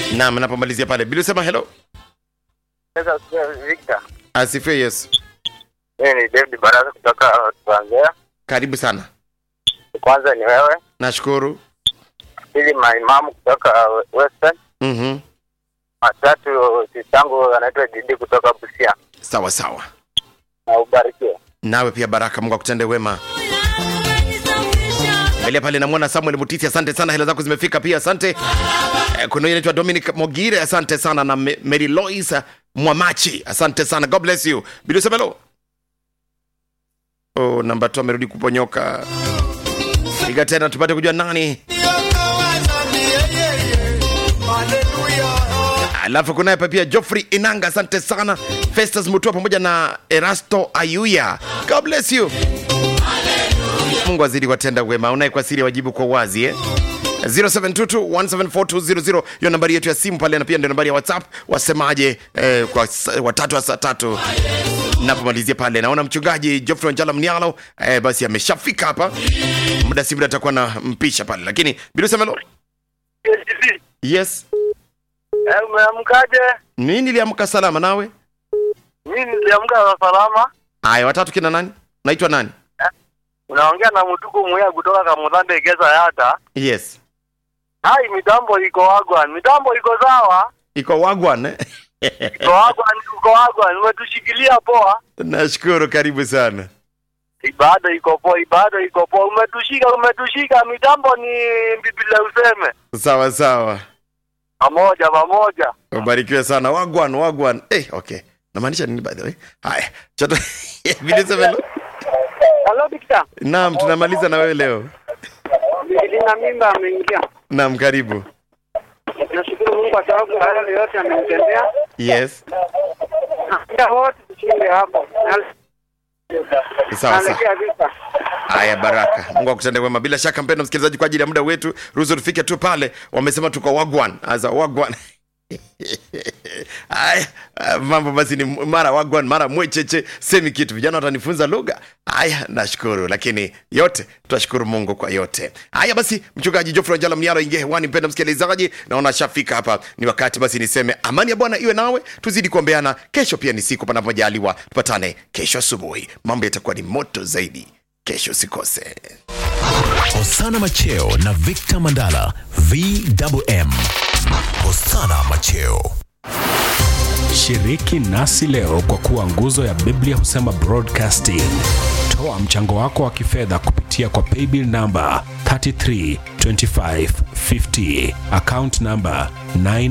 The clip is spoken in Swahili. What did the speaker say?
Naam, napomalizia pale. Bila sema hello. Sasa Victor, Asifiwe Yesu. mimi ni David Baraka kutoka Tanzania. Karibu sana. Kwanza ni wewe, Nashukuru. pili maimamu kutoka Western, Mhm. watatu sistangu anaitwa Didi kutoka Busia. Sawa sawa. Na ubarikiwe. Nawe pia Baraka, Mungu akutende wema. Angalia pale namwona Samuel Mutisi, asante sana, hela zako zimefika pia, asante. Eh, Kuna huyu anaitwa Dominic Mogire, asante sana, na Me- Mary Lois Mwamachi, asante sana, God bless you. Bilo Semelo. Oh, namba tu amerudi kuponyoka. Piga tena tupate kujua nani. Alafu kunaye hapa pia Geoffrey Inanga, asante sana. Festus Mutua pamoja na Erasto Ayuya, God bless you. Mungu azidi kuwatenda wema. Unaye kwa siri wajibu kwa wazi eh? 0722174200 hiyo nambari yetu ya simu pale, na pia ndio nambari ya WhatsApp. Wasemaje eh, kwa sa- watatu wa saa tatu napomalizia pale. Naona mchungaji Geoffrey Wanjala Mnialo eh, basi ameshafika hapa, muda si muda atakuwa na mpisha pale, lakini bila semelo yes, Umeamkaje? mimi niliamka salama, nawe Mimi niliamka salama. haya watatu kina nani? Naitwa nani? Unaongea na mtuku muya kutoka Kamudande Geza Yata. Yes, Hai, mitambo iko wagwan, mitambo iko sawa, iko wagwan eh? iko wagwan, iko wagwan, umetushikilia poa. Nashukuru, karibu sana. Ibada iko poa, ibada iko poa, umetushika, umetushika. Mitambo ni Biblia useme Sawa sawa. pamoja pamoja. ubarikiwe sana wagwan wagwan eh, okay namaanisha nini by the way haya chato vilisemelo Hello Victor, naam tunamaliza na wewe leo nilina mimba ameingia. naam karibu Nashukuru Mungu kwa sababu hayo yote amenitendea. yes Ndio wote tushinde hapo. sawa sawa Naelekea vita. haya baraka mungu akutende wema bila shaka mpendo msikilizaji kwa ajili ya muda wetu ruhusu tufike tu pale wamesema tuko wagwan aza wagwan Haya, ah, mambo basi ni mara wagwan mara mwecheche semi kitu vijana watanifunza lugha haya nashukuru lakini yote tutashukuru mungu kwa yote haya basi mchungaji jofre njala mnialo ingie hewani mpenda msikilizaji naona shafika hapa ni wakati basi niseme amani ya bwana iwe nawe tuzidi kuombeana kesho pia ni siku panapojaliwa tupatane kesho asubuhi mambo yatakuwa ni moto zaidi kesho usikose Hosana Macheo na Victor Mandala VMM. Hosana Macheo. Shiriki nasi leo kwa kuwa nguzo ya Biblia husema broadcasting. Toa mchango wako wa kifedha kupitia kwa paybill namba 332550 account namba 9